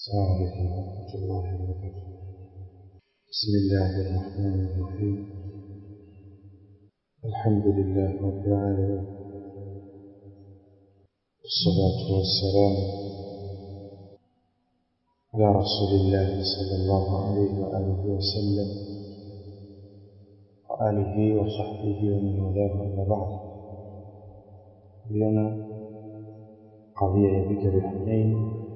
السلام عليكم ورحمة الله وبركاته بسم الله الرحمن الرحيم الحمد لله رب العالمين والصلاة والسلام على رسول الله صلى الله عليه وآله وسلم وآله وصحبه ومن والاه أما بعد اليوم قضية يبيك بحنين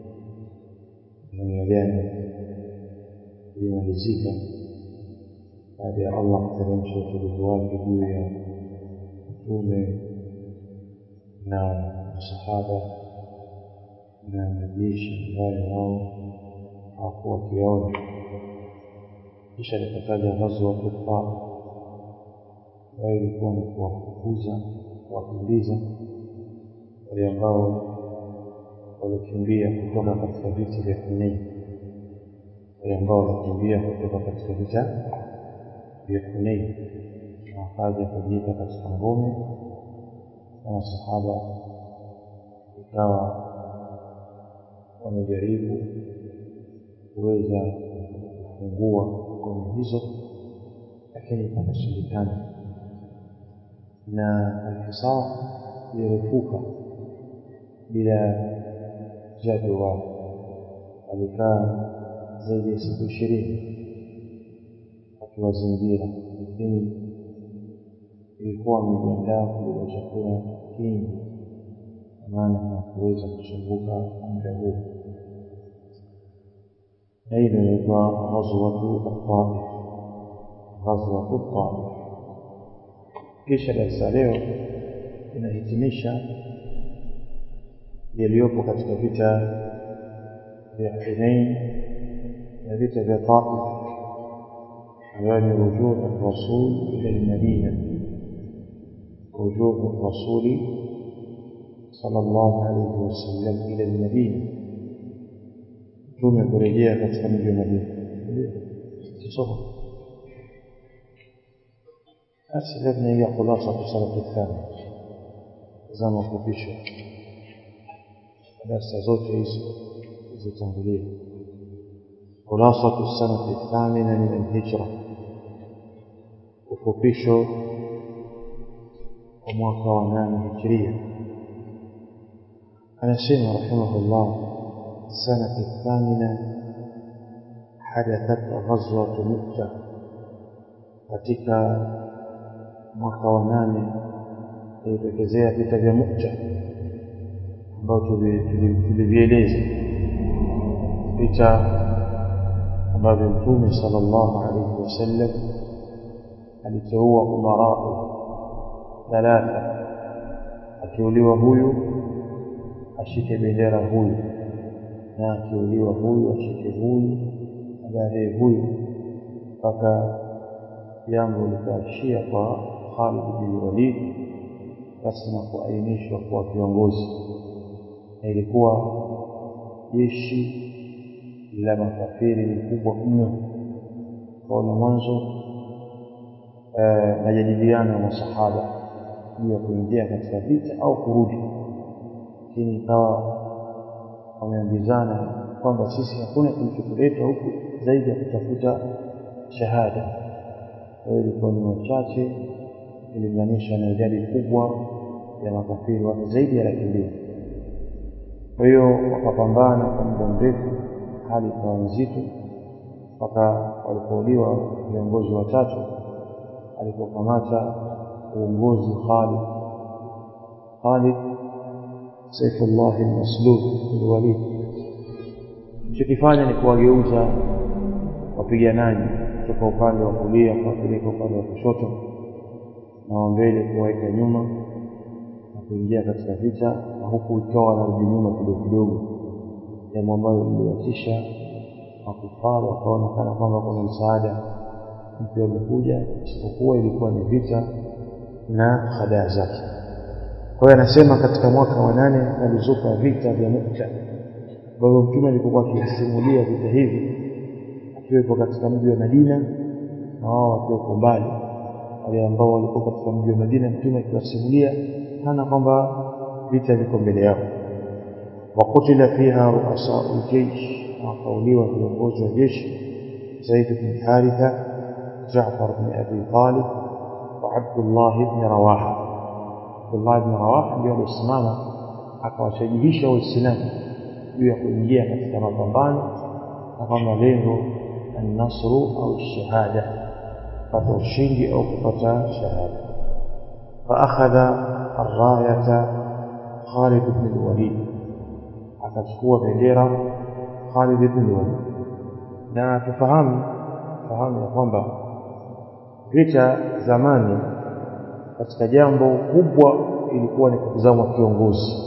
namna gani ilimalizika baada ya Allah kuteremsha utulivu wake juu ya mtume na masahaba na majeshi ambayo wao hawakuwa wakiona kisha likataja ghazwa Tufa ambayo ilikuwa ni kuwafukuza kuwakimbiza wale ambao waliokimbia kutoka katika vita vya Hunain, wale ambao walikimbia kutoka katika vita vya Hunain na wakaja kujiita katika ngome na masahaba ikawa wamejaribu kuweza kufungua ngome hizo, lakini pakashindikana na alhisar ilirefuka bila jadwa alikaa zaidi ya siku ishirini akiwazingira, lakini ilikuwa amejiandaa kubeba chakula kingi, kwa maana hakuweza kusumbuka muda huu. Na hii inaitwa ghazwatu Taif, ghazwatu Taif. Kisha darasa leo inahitimisha yaliyopo katika vita vya Hunain na vita vya Taif ambayo ni rujuu rasul ila lmadina, rujuu rasuli sallallahu alayhi wasallam ila lmadina, mtume kurejea katika mji wa Madina. Kisoma basi, leo tunaingia khulasa salatu thani, zama fupisho darasa zote hizi zilizotangulia khulasatu sanati thamina min alhijra ufupisho wa mwaka wa nane hijiria anasema rahimahullah sanati thamina hadathat ghazwatu mukta katika mwaka wa nane ilitokezea vita vya mukta ambao tulivieleza vita ambavyo mtume sallallahu alaihi wasallam aliteua umarau thalatha akiuliwa huyu ashike bendera huyu na akiuliwa huyu ashike huyu na baadaye huyu mpaka jambo likaishia kwa Khalid bin Walid basi na kuainishwa kwa viongozi na ilikuwa jeshi la makafiri ni kubwa mno. Kaona mwanzo majadiliano ya masahaba juu ya kuingia katika vita au kurudi, lakini ikawa wameambizana kwamba sisi hakuna kilichotuleta huku zaidi ya kutafuta shahada. Kwa hiyo ilikuwa ni wachache ilinganisha na idadi kubwa ya makafiri, watu zaidi ya laki mbili. Kwa hiyo wakapambana kwa muda mrefu, hali ikawa nzito mpaka walipouliwa viongozi watatu, alipokamata uongozi Khalid Khalid Saifullah al-Maslul al-Walid, alichokifanya ni kuwageuza wapiganaji kutoka upande wa kulia kuwapeleka upande wa kushoto na wa mbele kuwaweka nyuma na kuingia katika vita, na huku ikawa wanarudi nyuma kidogo kidogo, jambo ambalo liliwatisha makufara, wakaona kana kwamba kuna msaada mpya umekuja, isipokuwa ilikuwa ni vita na hadaa zake. Kwa hiyo anasema katika mwaka wa nane alizuka vita vya Mukta ambavyo Mtume alipokuwa akisimulia vita hivi akiwepo katika mji wa Madina na wao wakiwepo mbali wale ambao walikuwa katika mji wa Madina, Mtume akiwasimulia kana kwamba vita viko mbele yao. وقتل فيها رؤساء الجيش na wakauliwa viongozi wa jeshi Zaid bin Haritha Jaafar bin Abi Talib wa Abdullah ibn Rawaha Abdullah ibn Rawaha ndio alisimama akawashajihisha Waislamu juu ya kuingia katika mapambano na kwamba lengo annasru au shahada kupata ushindi au kupata shahada faakhadha arrayata Khalid ibn al-Walid akachukua bendera Khalid ibn al-Walid na tufahamu fahamu ya kwamba vita zamani katika jambo kubwa ilikuwa ni kutazama kiongozi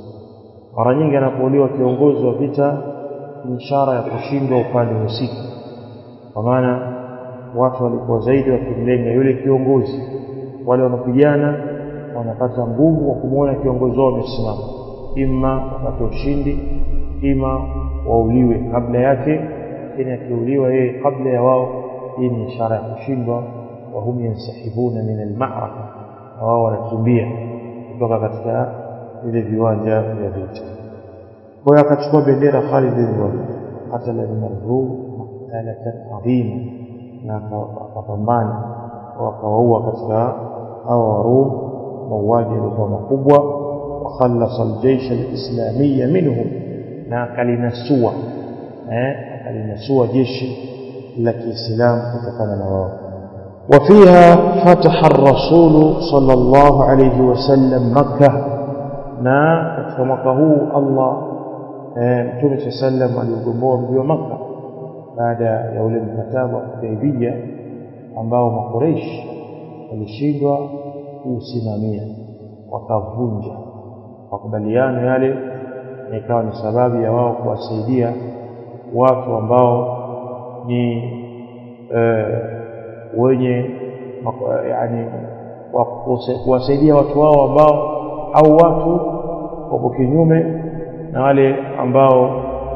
mara nyingi anapouliwa kiongozi wa vita ni ishara ya kushindwa upande husika kwa maana watu walikuwa zaidi wakimlenga yule kiongozi wale wanapigana wanapata nguvu wa kumwona kiongozi wao amesimama ima wapate ushindi ima wauliwe kabla yake lakini akiuliwa yeye kabla ya wao hii ni ishara ya kushindwa wahum yansahibuna min almaraka na wao wanakimbia kutoka katika vile viwanja vya vita kwa hiyo akachukua bendera Khalid bin Walid qatala min ar-rum maqtalatan adhima na akapambana wakawaua katika hao warum mauaji yalikuwa makubwa wakhallasa aljeish alislamia minhum na akalinasua eh akalinasua jeshi la Kiislamu kutokana na wao وفيها فتح الرسول صلى الله عليه وسلم مكة na katika mwaka huu Allah Mtume صلى الله عليه وسلم aliugomboa mji wa Makka baada ya ule mkataba wa Hudaybiyah ambao makureish walishindwa kuusimamia wakavunja makubaliano yale na ikawa ni sababu ya wao kuwasaidia watu ambao ni e, wenye yani kuwasaidia watu wao ambao au watu wako kinyume na wale ambao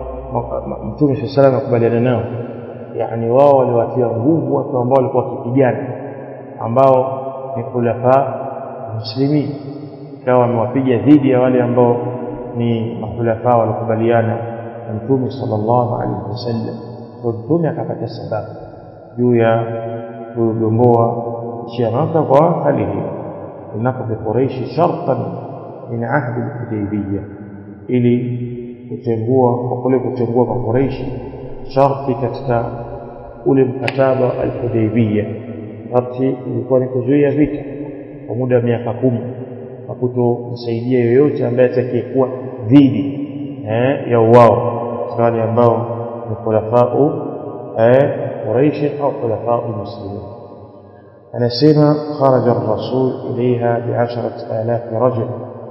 Mtume swalla salam akubaliana nao yani wao waliwatia nguvu watu ambao walikuwa wakipigana ambao ni khulafa muslimin ikawa wamewapiga dhidi ya wale ambao ni makhulafa walikubaliana na Mtume sallallahu alaihi wasallam kwa Mtume akapata sababu juu ya kugomboa nchi ya Maka kwa hali hiyo linaqdi Quraish shartan min ahdi al-Hudaybiyah ili kutengua kwa kule kutengua kwa Quraish sharti katika ule mkataba al-Hudaybiyah sharti ilikuwa ni kuzuia vita kwa muda wa miaka kumi na kutomsaidia yoyote ambaye atakayekuwa dhidi eh, ya uwao wale ambao ni khulafau eh, Quraish au khulafau muslimin anasema kharaja ar-rasul ilaiha bi'asharati alaf rajul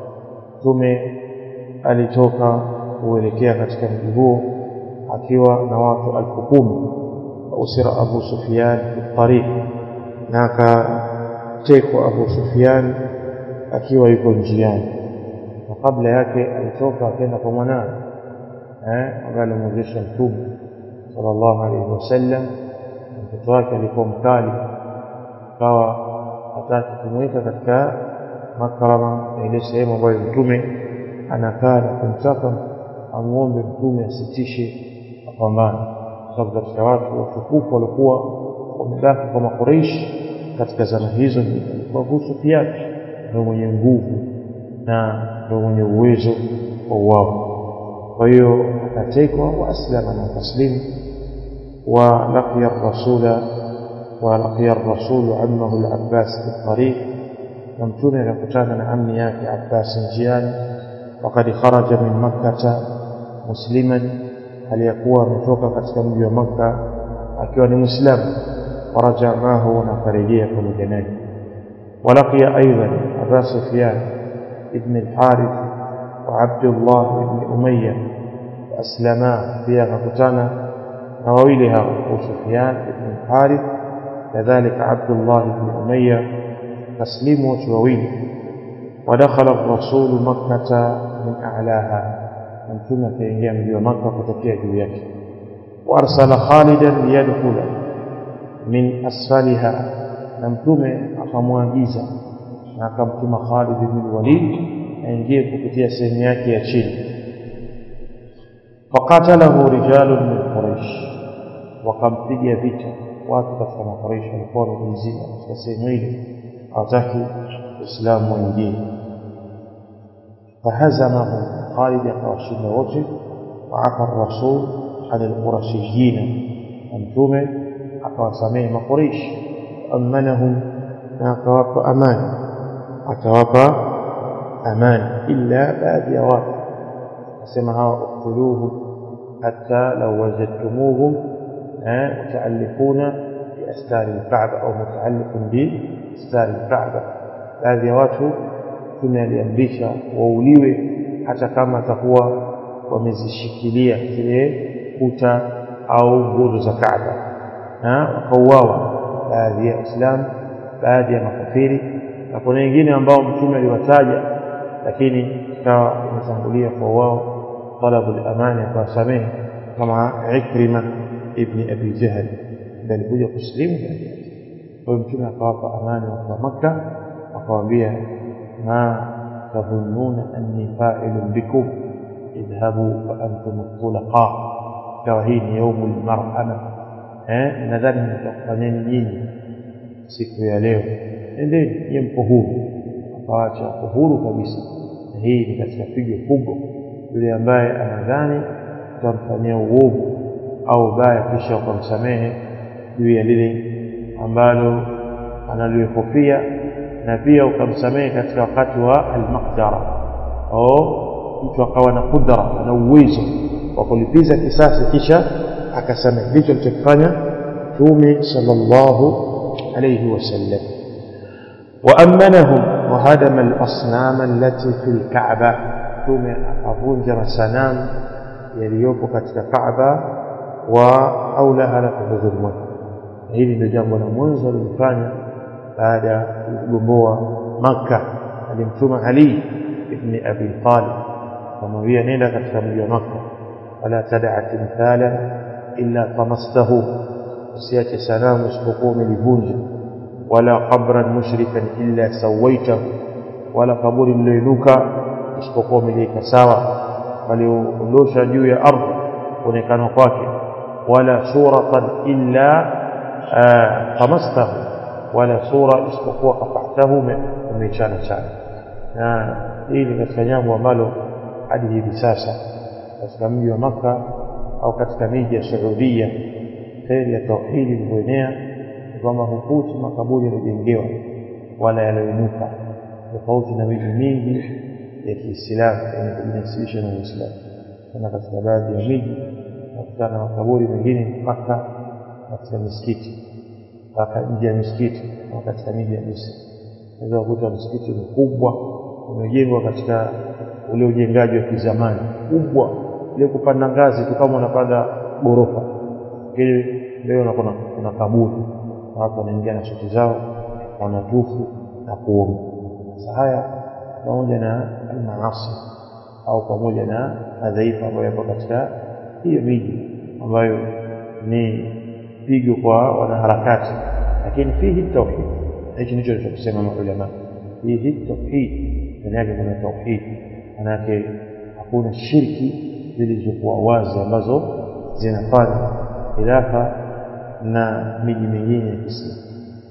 tume alitoka kuelekea katika mji huo akiwa na watu elfu kumi usira Abu Sufyan fi tariq na akatekwa Abu Sufyan akiwa yuko njiani na kabla yake alitoka akaenda kwa mwanawe eh ambaye alimwezesha mtume sallallahu alaihi wasallam mtoto wake alikuwa mkali akawa hataki kumweka katika makarama na ile sehemu ambayo mtume anakaa na kumtaka amuombe mtume asitishe mapambano kwa sababu katika watu watukufu walikuwa wamebaki kwa makureishi katika zama hizo alikuwa Abu Sufyan ndio mwenye nguvu na ndio mwenye uwezo wa wao kwa hiyo akatekwa wa aslama na taslimu wa laqiya rasula wa laqiya rasulu ammahu al-Abbas fi tariq na mtume akakutana na ammi yake Abbas njiani wakati kharaja min makkata musliman aliyakuwa ametoka katika mji wa Makka akiwa ni Muislamu faraja mahu na karejea pamoja naye ولقي أيضا أبا سفيان ابن الحارث وعبد الله بن أمية وأسلما فيها فكتانا نواويلها أبو سفيان بن الحارث كذلك عبد الله بن أمية تسليم وتواويل ودخل الرسول مكة من أعلاها من ثم في أيام مكة فتكيه جوياك وأرسل خالدا ليدخل من أسفلها na mtume akamwagiza na akamtuma Khalid bin Walid aingie kupitia sehemu yake ya chini faqatalahu rijalun min quraish wakampiga vita watu katika makuraishi walikuwa wamejizima katika sehemu ile hawataki uislamu waingie fahazamahum khalid akawashinda wote waafa rasul an alqurashiyina na mtume akawasamehe makuraishi amanahum na akawapa amani akawapa amani illa baadhi ya watu asema hawa uktuluhum hatta law wajadtumuhum متعلقون بأستار الكعبة أو متعلق بأستار الكعبة baadhi ya watu tunaliamrisha wauliwe hata kama atakuwa wamezishikilia zile kuta au nguzo za Kaaba na wakauawa baadhi ya Waislamu baadhi ya makafiri na kuna wengine ambao mtume aliwataja lakini ikawa imetangulia kwa wao talabu al-amani akawasamehe kama Ikrima ibn Abi Jahl ndiye alikuja kusilimu baada yake. Kwa hiyo mtume akawapa amani watu wa Makka, akawaambia ma tadhunnuna anni fa'ilun bikum idhhabu fa antum tulaqa, ikawa hii ni yaumul marhama. Eh, nadhani nitakufanyeni nyinyi siku ya leo, endeni nyie mko huru. Akawaacha wako huru kabisa, na hii ni katika pigo kubwa. Yule ambaye anadhani utamfanyia uovu au baya kisha ukamsamehe juu ya lile ambalo analihofia na pia ukamsamehe katika wakati wa almaqdara au mtu akawa na kudra na uwezo wa kulipiza kisasi kisha akasamehe ndicho alichokifanya mtume sallallahu alayhi wasallam وأمنهم وهدم الأصنام التي في الكعبة ثم أفنج مسنام يليوكو كتك كعبة واولها na kudhulumu hili ndio jambo la mwanzo alilofanya baada ya kugomboa Makka alimtuma Ali ibn Abi Talib kumwambia nenda katika mji wa Makka wala tad'a timthala illa tamastahu usiache sanamu isipokuwa umelivunja wala qabran mushrifan illa sawaitahu wala kaburi liloinuka isipokuwa umeliweka sawa waliondosha juu ya ardhi kuonekana kwake wala suratan illa tamastahu wala sura isipokuwa qata'tahu umechana chana na hii ni katika jambo ambalo hadi hivi sasa katika mji wa Makka au katika miji ya Saudia kheri ya tauhidi ilivyoenea kwamba hukuti makaburi yaliyojengewa wala yaliyoinuka tofauti na miji mingi ya Kiislamu yenye kujinasibisha na Uislamu kana katika baadhi ya miji nakutana na makaburi mengine mpaka katika misikiti mpaka nje ya misikiti na katika miji ya Misri unaweza kukuta msikiti mkubwa umejengwa katika ule ujengaji wa kizamani kubwa ile kupanda ngazi tu kama unapanda ghorofa lakini leo kuna, kuna kaburi na watu wanaingia na suti zao wanatufu na kuomba sasa haya pamoja na almaasi au pamoja na madhaifu ambayo yapo katika hiyo miji ambayo ni pigo kwa wanaharakati lakini fihi tauhid hichi ndicho alichosema maulama fihi tauhid ndani yake kuna tauhid manake hakuna shirki zilizokuwa wazi ambazo zinafanya khilafa na miji mingine ya Kiislamu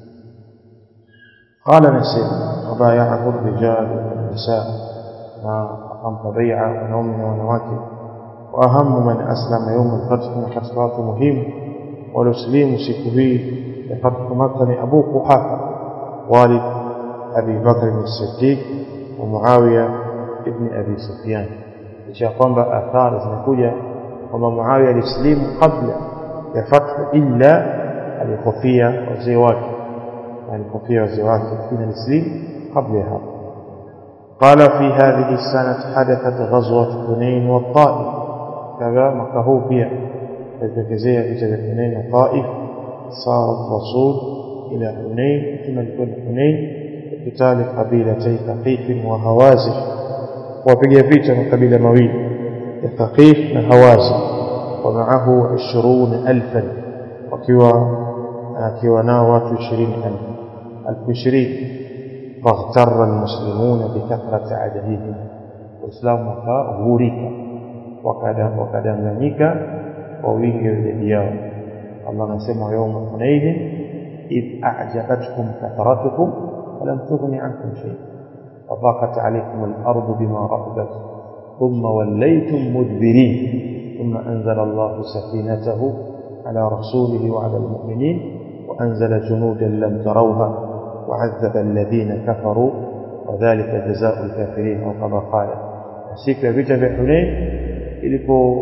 قال نسيم وبايعه الرجال والنساء ما أقام بيعة ونوم ونواكب وأهم من أسلم يوم الفتح من خسرات مهم ولسليم سكوهي لفتح مكة أبو قحافة والد أبي بكر الصديق ومعاوية ابن أبي سفيان إشاء قام آثار زنكوية وما معاوية الإسلام قبل الفتح إلا الخفية والزواج يعني الخفية والزواج من الإسلام قبلها قال في هذه السنة حدثت غزوة حنين والطائف كذا مكهو بها التكزية في جبل حنين والطائف صار الرسول إلى حنين ثم لكل حنين قتال قبيلتي ثقيف وهوازن وبقي بيت من قبيلة مويل ثقيف وهوازن ومعه عشرون ألفا وكوا كوا ناوات عشرين ألف ألف عشرين فاغتر المسلمون بكثرة عددهم والإسلام غوريك wakadanganyika kwa wingi wa idadi yao Allah anasema yauma hunaidin idh a'jabatkum kathratukum falam tughni ankum shay وضاقت عليكم الأرض بما رحبت ثم وليتم مدبرين ثم أنزل الله سكينته على رسوله وعلى المؤمنين وأنزل جنودا لم تروها وعذب الذين كفروا وذلك جزاء الكافرين أو كما قال siku ya vita vya Hunain ilipo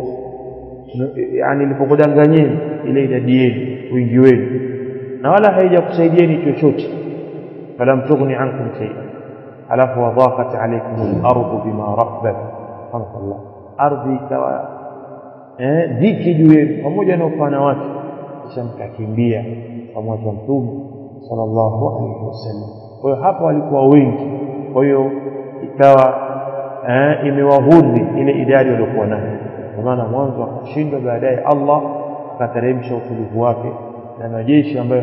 yani ilipokudanganyeni ile idadi yenu wingi wenu na wala haijakusaidieni chochote falam tughni ankum shay'an alafu wadhaqat alaykum al-ardu bima rahbat Allah ardhi ikawa eh dhiki juu yenu pamoja na upana wake kisha mkakimbia pamoja na mtume sallallahu alaihi wasallam kwa hiyo hapo walikuwa wengi kwa hiyo ikawa eh, imewahudhi ile idadi waliokuwa nayo kwa maana mwanzo akashindwa baadaye Allah akateremsha utulivu wake na majeshi ambayo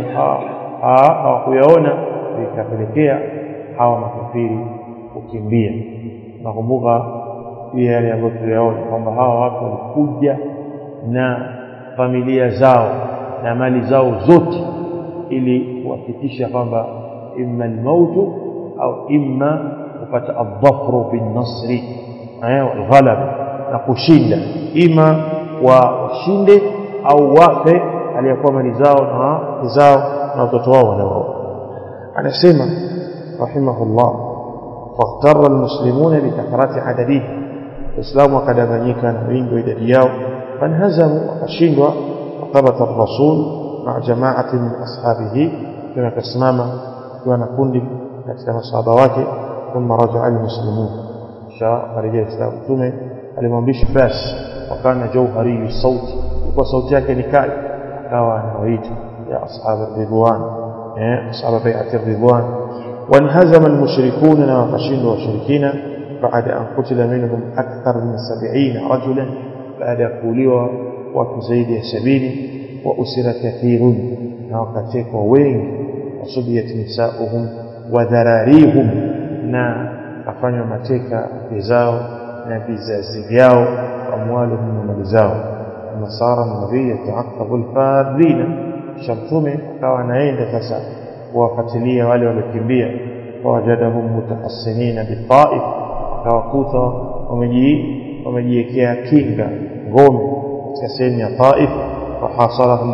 hawakuyaona ikapelekea hawa makafiri kukimbia nakumbuka pia yale ambayo tuliyaona kwamba hawa watu walikuja na familia zao na mali zao zote ili kuhakikisha kwamba imma almautu au imma kupata adhafru binnasri walghalab na kushinda ima washinde au wafe aliyekuwa mali zao na zao na watoto wao wanaoa anasema rahimahullah fahtara almuslimuna bikathrati adadihi waislamu wakadanganyika na wingi wa idadi yao fanhazamu wakashindwa wathabata rasul maa jamaati min ashabihi kama akasimama akiwa na kundi katika masahaba wake thumma rajaa almuslimun kisha akarejea islamu mtume alimwambisha basi wakana jauhariyu sauti ilikuwa sauti yake ni kali akawa anawaita ya ashab ridwan eh ashab bai'at ridwan وانهزم المشركون وقشين وشركين بعد أن قتل منهم أكثر من سبعين رجلا بعد قولوا وتزيد سبيل وأسر كثير وقتك وين وصبيت نساؤهم وذراريهم نا kafanywa mateka vizao na vizazi vyao amwaluhum na mali zao nasara nabii yataakabu alfadhina kisha mtume akawa anaenda sasa kuwafuatilia wale waliokimbia fawajadahum mutahassinina bitaif akawakuta wamejiwekea kinga ngome katika sehemu ya taif fahasalahum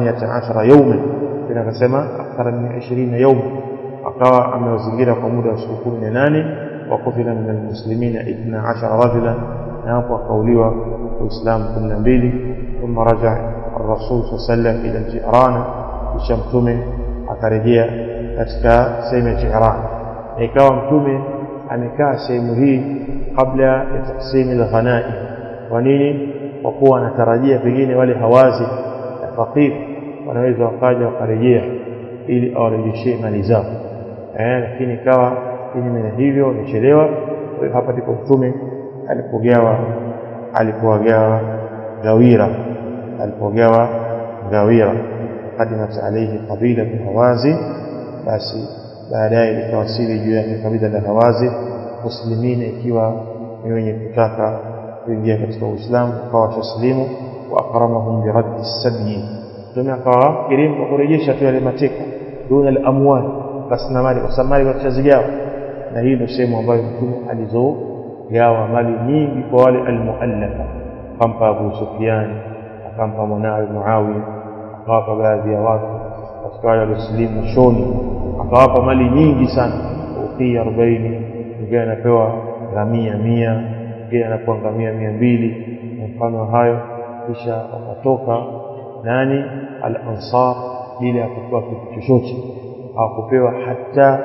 18 yauman tena akasema akthara min 20 yauma akawa amewazingira kwa muda wa siku 18 وقتل من المسلمين اثنا عشر رجلا ناقوا قولوا وإسلام كل نبيل ثم رجع الرسول صلى الله عليه وسلم إلى الجيران بشمتم akarejea katika sehemu ya Jiran na ikawa mtume amekaa sehemu hii kabla ya taksimi la ghanai kwa nini kwa kuwa anatarajia pengine wale hawazi na fakir wanaweza wakaja wakarejea ili awarejeshee mali zao eh lakini ikawa kinyume na hivyo wamechelewa kwa hiyo hapa ndipo mtume alipogawa alipowagawa gawira alipogawa gawira qadimat alayhi qabila min hawazi basi baadaye likawasili juu yake kabila la hawazi muslimina ikiwa ni wenye kutaka kuingia katika uislamu wakawa taslimu wa akramahum biraddi sabyi mtume akawa kirimu kwa kurejesha tu yale mateka duna al-amwal basi na mali kwa sababu mali watazigawa na hii ndio sehemu ambayo mtume alizogawa mali nyingi kwa wale almuallafa akampa Abu Sufyan akampa mwanawe Muawiya akawapa baadhi ya watu katika wale waliosilimu shoni akawapa mali nyingi sana ukia 40 mwingine anapewa ngamia mia mwingine anapewa ngamia mia mbili na mfano hayo kisha wakatoka nani al-ansar bila ya kupewa kitu chochote hawakupewa hata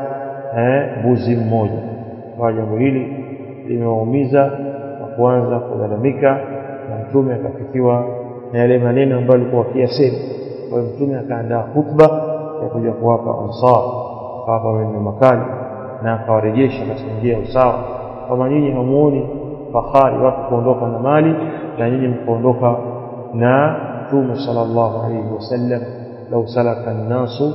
mbuzi mmoja kwa jambo hili limewaumiza na kuanza kulalamika na mtume akafikiwa na yale maneno ambayo alikuwa akiyasema kwa hiyo mtume akaandaa khutba ya kuja kuwapa ansar akawapa maneno makali na akawarejesha katika njia ya usawa kama nyinyi hamuoni fahari watu kuondoka na mali na nyinyi mkaondoka na mtume sallallahu alayhi wasallam lau salaka an-nasu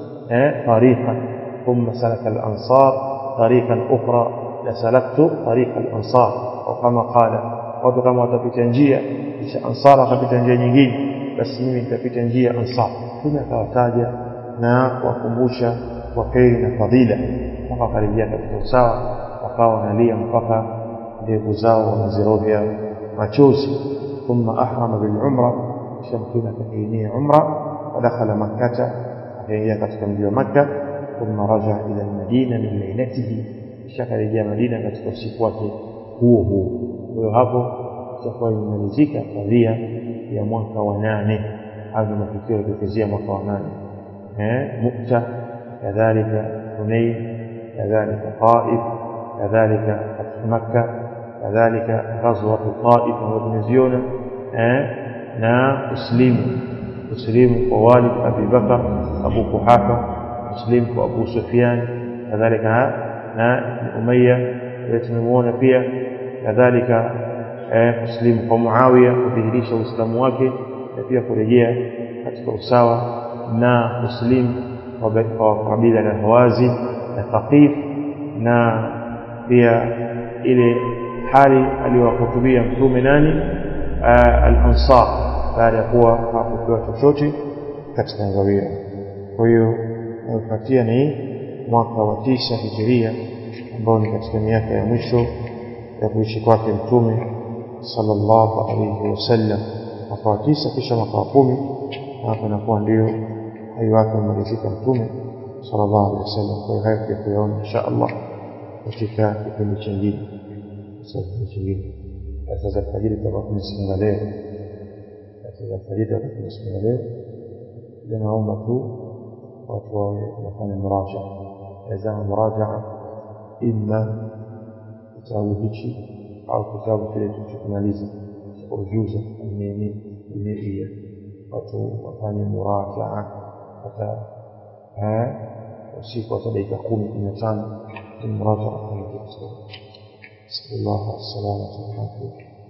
tariqan ثم سلك الأنصار طريقا أخرى لسلكت طريق الأنصار أو كما قال watu kama watapita njia kisha ansar wakapita njia nyingine basi mimi nitapita njia ansar mtume akawataja na kuwakumbusha kwa kheri na fadhila mpaka wakarejea katika usawa wakawa wanalia mpaka ndevu zao wamezirovya machozi thumma ahrama bilumra kisha mtume akakiinia umra wadakhala makkata akaingia katika mji wa makka thumma raja ila lmadina min lailatihi kisha akarejea madina katika usiku wake huo huo kwa hiyo hapo itakuwa imemalizika kadhia ya mwaka wa nane hayo ni matukio yalitokezea mwaka wa nane mukta kadhalika hunain kadhalika taif kadhalika fathu makka kadhalika ghazwatu taif ambayo tumeziona na uslimu uslimu kwa walid abi bakar abu kuhafa uslimu kwa abu sufyan kadhalika na umayya tumemuona pia kadhalika kuslimu kwa Muawiya kudhihirisha Uislamu wake na pia kurejea katika usawa na kuslimu kwa kabila la Hawazi na Thaqif na pia ile hali aliyowahutubia mtume nani al-Ansar baada ya kuwa hakupewa chochote katika ngawira. Kwa hiyo inayofuatia ni mwaka wa tisa hijiria ambao ni katika miaka ya mwisho ya kuishi kwake mtume sallallahu alayhi wasallam mwaka wa tisa kisha mwaka wa kumi hapo inakuwa ndio hai wake umalizika mtume sallallahu alayhi wasallam kwa hiyo hayo pia kuyaona insha Allah katika kipindi chingine kipindi chingine sasa za alfajiri tutakuwa tumesimama leo sasa za alfajiri tutakuwa tumesimama leo ndio naomba tu watu wawe wanafanya muraja yazama murajaa imma kitabu hichi au kitabu kile tulichokimaliza cha ujuza almenia watu wafanye murajaa hata usiku hata dakika kumi kumi na tano murajaa kufanya نسأل الله السلامة والعافية